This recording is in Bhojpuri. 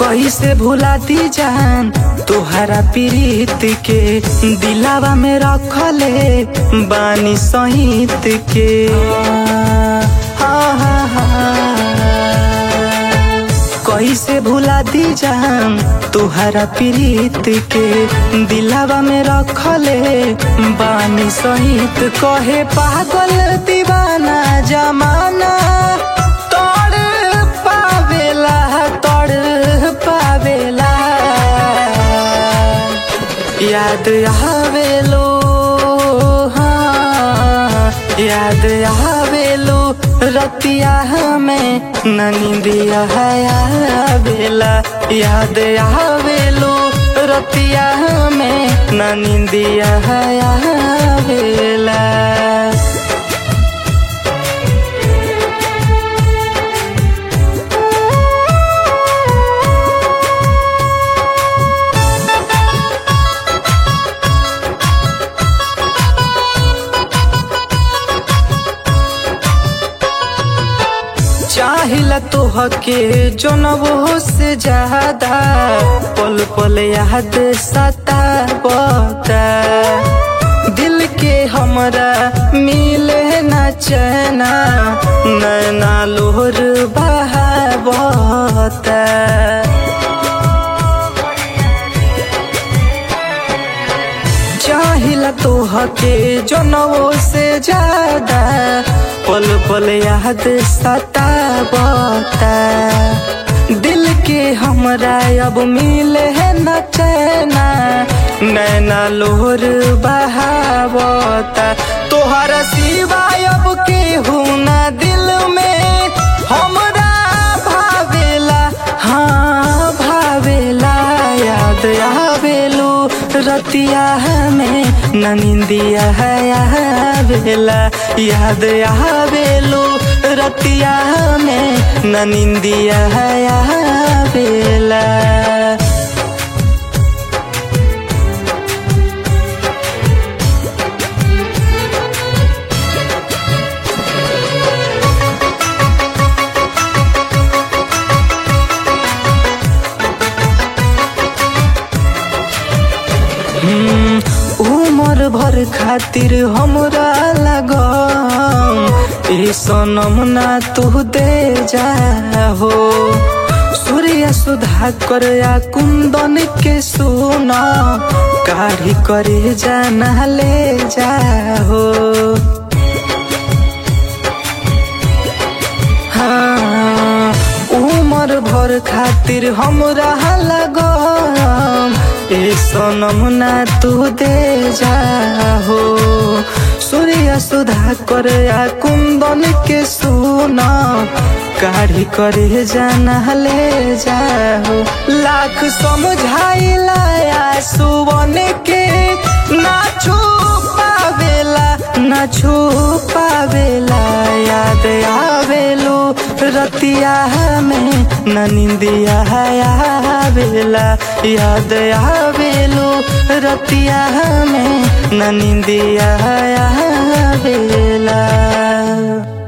कैसे भुला दी जान तोहरा प्रीत के दिलावा में रखले बानी सहित के हाँ, हाँ, हाँ। कैसे भुला दी जान तोहरा प्रीत के दिलावा में रखले बानी सहित कहे पागल दीवाना जमाना तोड़ पावेला तोड़ पावेला याद आवेलो हाँ याद आवेलो रतिया हमें ननिंदिया आवेला याद आवेलो रतिया हमें ननिंदिया आवेला चाहिला तोहके जनबो से ज्यादा पल पल याद सतावता दिल के हमरा मिले न चैना नैना लोहर बहावता चाहिला तोहके जनवो से ज्यादा पल पल याद सतावता दिल के हमरा अब मिले है न चैना नैना लोहर बहावता तोहरा सिवाय अब केहू ना दिल में हमरा भावेला हाँ भावेला याद आवेलू रतिया हमें ननिंदिया आवेला याद आवेलू रतिया हमें ननिंदिया आवेला उमर भर खातिर हमरा लगम ए सनम ना तू दे जा हो सूर्य सुधा कर या कुंदन के सुना काढ़ी करे जाना ले जा हो हाँ, उमर भर खातिर हमरा लगम ए सनम ना तू दे जा हो सूर्य सुधा कर या कुंदन के सुना काढ़ी करे जाना ले जाओ लाख समझाइला या सुवन के ना छुपावेला ना छुपावेला याद आवेलो रतिया हमें ननिंदिया आवेला याद आवेलो रतिया हमें ननिंदिया आवेला